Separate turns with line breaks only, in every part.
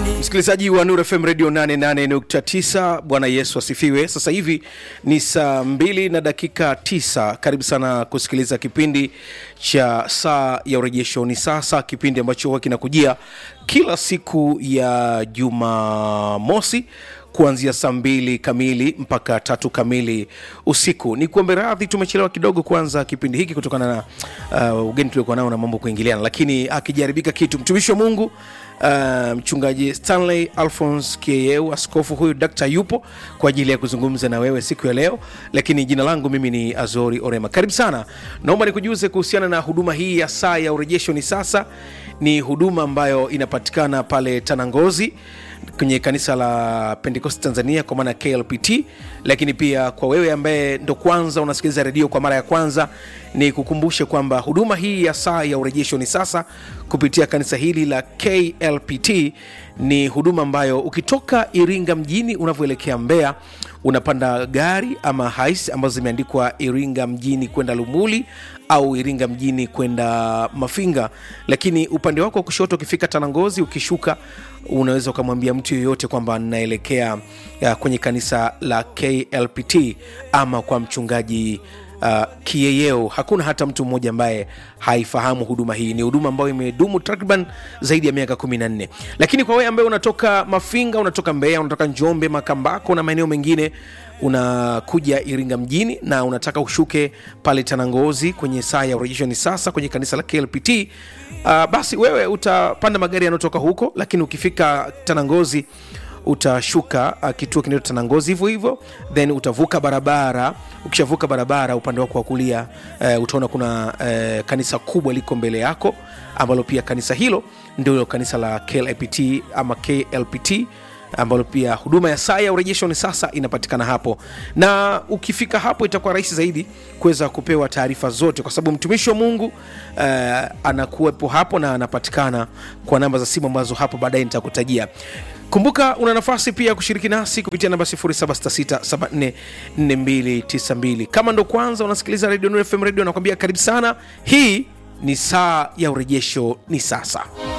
msikilizaji wa Nuru FM Radio 88.9. Bwana Yesu asifiwe. Sasa hivi ni saa mbili na dakika tisa. Karibu sana kusikiliza kipindi cha saa ya urejesho. Ni sasa kipindi ambacho huwa kinakujia kila siku ya Jumamosi kuanzia saa mbili kamili mpaka tatu kamili usiku. Ni kuombe radhi, tumechelewa kidogo kuanza kipindi hiki kutokana na uh, ugeni tuliokuwa nao na mambo kuingiliana, lakini akijaribika kitu, mtumishi wa Mungu uh, mchungaji Stanley Alphonse Kieyeu, askofu huyu dakta, yupo kwa ajili ya kuzungumza na wewe siku ya leo, lakini jina langu mimi ni Azori Orema. Karibu sana, naomba nikujuze kuhusiana na huduma hii ya saa ya urejesho. Ni sasa ni huduma ambayo inapatikana pale Tanangozi kwenye kanisa la Pentecost Tanzania kwa maana KLPT. Lakini pia kwa wewe ambaye ndo kwanza unasikiliza redio kwa mara ya kwanza, ni kukumbushe kwamba huduma hii ya saa ya urejesho ni sasa kupitia kanisa hili la KLPT. Ni huduma ambayo ukitoka Iringa mjini unavyoelekea Mbeya unapanda gari ama hais ambazo zimeandikwa Iringa mjini kwenda Lumuli au Iringa mjini kwenda Mafinga, lakini upande wako wa kushoto ukifika Tanangozi, ukishuka unaweza ukamwambia mtu yoyote kwamba naelekea ya, kwenye kanisa la KLPT ama kwa mchungaji uh, Kieyeo. Hakuna hata mtu mmoja ambaye haifahamu huduma hii. Ni huduma ambayo imedumu takriban zaidi ya miaka kumi na nne. Lakini kwa wewe ambaye unatoka Mafinga, unatoka Mbeya, unatoka Njombe, Makambako na maeneo mengine unakuja Iringa mjini na unataka ushuke pale Tanangozi kwenye saa ya urejesho ni sasa kwenye kanisa la KLPT, uh, basi wewe utapanda magari yanayotoka huko, lakini ukifika Tanangozi utashuka uh, kituo kinaitwa Tanangozi hivyo hivyo, then utavuka barabara. Ukishavuka barabara upande wako wa kulia uh, utaona kuna uh, kanisa kubwa liko mbele yako, ambalo pia kanisa hilo ndio kanisa la KLPT ama KLPT ambalo pia huduma ya saa ya urejesho ni sasa inapatikana hapo, na ukifika hapo itakuwa rahisi zaidi kuweza kupewa taarifa zote, kwa sababu mtumishi wa Mungu uh, anakuwepo hapo na anapatikana kwa namba za simu ambazo hapo baadaye nitakutajia. Kumbuka una nafasi pia ya kushiriki nasi kupitia namba 0766744292. Kama ndo kwanza unasikiliza Radio Nuru FM Radio, nakwambia karibu sana. Hii ni saa ya urejesho ni sasa.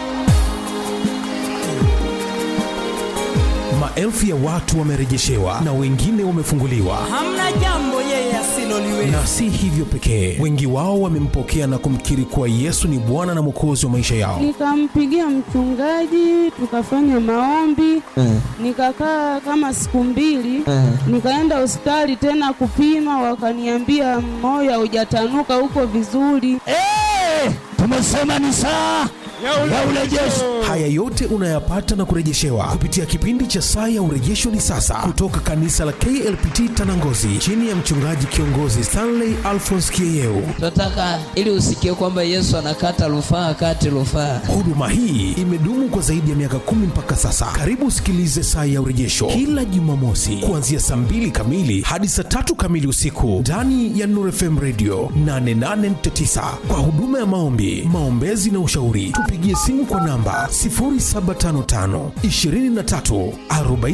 Maelfu ya watu wamerejeshewa na wengine wamefunguliwa.
Hamna jambo yeye asiloliweza.
Na si hivyo pekee, wengi wao wamempokea na kumkiri kuwa Yesu ni Bwana na Mwokozi wa maisha yao.
Nikampigia mchungaji tukafanya maombi nikakaa kama siku mbili nikaenda hospitali tena kupima, wakaniambia moyo haujatanuka huko vizuri.
Eh, tumesema ni saa ya urejesho.
Haya yote unayapata na kurejeshewa kupitia kipindi cha saa ya urejesho ni sasa, kutoka kanisa la KLPT Tanangozi, chini ya mchungaji kiongozi Stanley Alphonse Kieyeu.
tunataka ili usikie kwamba Yesu anakata rufaa kati rufaa.
Huduma hii imedumu kwa zaidi ya miaka kumi mpaka sasa. Karibu usikilize saa ya urejesho kila Jumamosi kuanzia saa mbili kamili hadi saa tatu kamili usiku ndani ya Nuru FM Radio 88.9 kwa huduma ya maombi, maombezi na ushauri. Tupigie simu kwa namba 0755 23 40